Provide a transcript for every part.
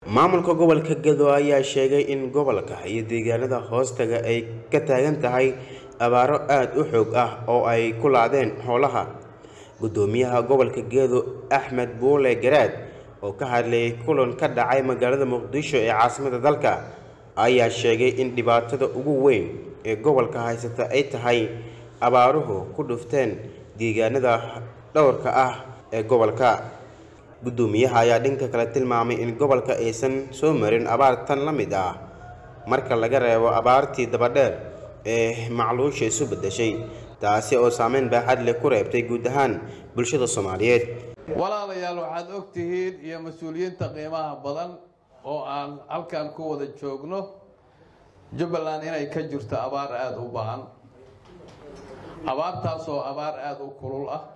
maamulka gobolka gedo ayaa sheegay in gobolka iyo deegaanada hoostaga ay ka taagan tahay abaaro aada u xoog ah oo ay ku laadeen xoolaha gudoomiyaha gobolka gedo axmed buule garaad oo ka hadlayay kulan ka dhacay magaalada muqdisho ee caasimada dalka ayaa sheegay in dhibaatada ugu weyn ee gobolka haysata ay tahay abaaruhu ku dhufteen deegaanada dhowrka ah ee gobolka gudoomiyaha ayaa dhanka kale tilmaamay in gobolka aysan soo marin abaar tan la mid ah marka laga reebo abaartii dabadheer ee macluusha isu beddeshay taasi oo saameyn baaxad leh ku reebtay guud ahaan bulshada soomaaliyeed walaalayaal waxaad og tihiin iyo mas-uuliyiinta qiimaha badan oo aan halkan ku wada joogno jubbaland inay ka jirto abaar aada u baahan abaartaasoo abaar aada u kulul ah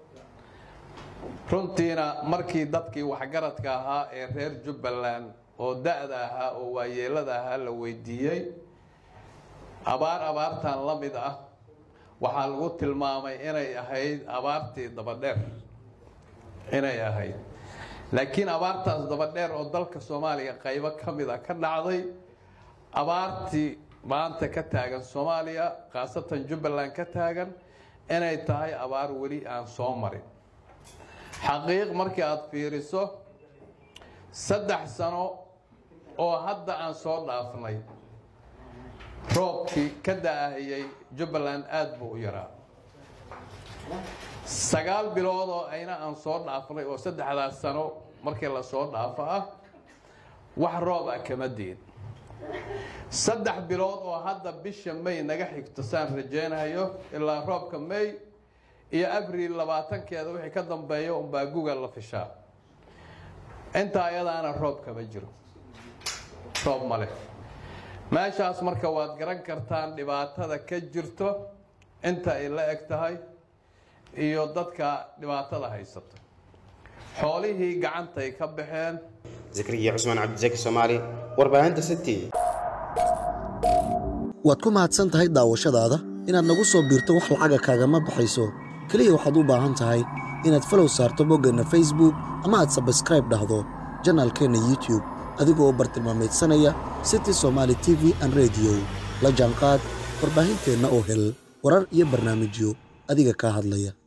runtiina markii dadkii waxgaradka ahaa ee reer jubbaland oo da-da ahaa oo waayeelada ahaa la weydiiyey abaar abaartan la mid ah waxaa lagu tilmaamay inay ahayd abaartii dabadheer inay ahayd laakiin abaartaas dabadheer oo dalka soomaaliya qaybo ka mid a ka dhacday abaartii maanta ka taagan soomaaliya khaasatan jubbaland ka taagan inay tahay abaar weli aan soo marin xaqiiq markii aada fiiriso saddex sano oo hadda aan soo dhaafnay roobkii ka da-ahayay jubbaland aada buu u yaraa sagaal bilood oo ayna aan soo dhaafnay oo saddexdaas sano markii lasoo dhaafo ah wax roob ah kama diin saddex bilood oo hadda bisha may naga xigto saan rajaynayo ilaa roobka may iyo abril labaatankeeda wixii ka dambeeya unbaa guga la fishaa intaa ayadaana roob kama jiro roob ma leh meeshaas marka waad garan kartaan dhibaatada ka jirto inta ay la eg tahay iyo dadka dhibaatada haysato xoolihii gacantay ka baxeen zakariya cusmaan cabdisaki soomaali warbaahinta city waad ku mahadsan tahay daawashadaada inaad nagu soo biirto wax lacaga kaagama baxayso keliya waxaad u baahan tahay inaad falow saarto boggeenna facebook ama aad sabskraib dhahdo janaalkeenna youtube adigoo bartilmaamaydsanaya city somaali t v an rediyo la jaanqaad warbaahinteenna oo hel warar iyo barnaamijyo adiga kaa hadlaya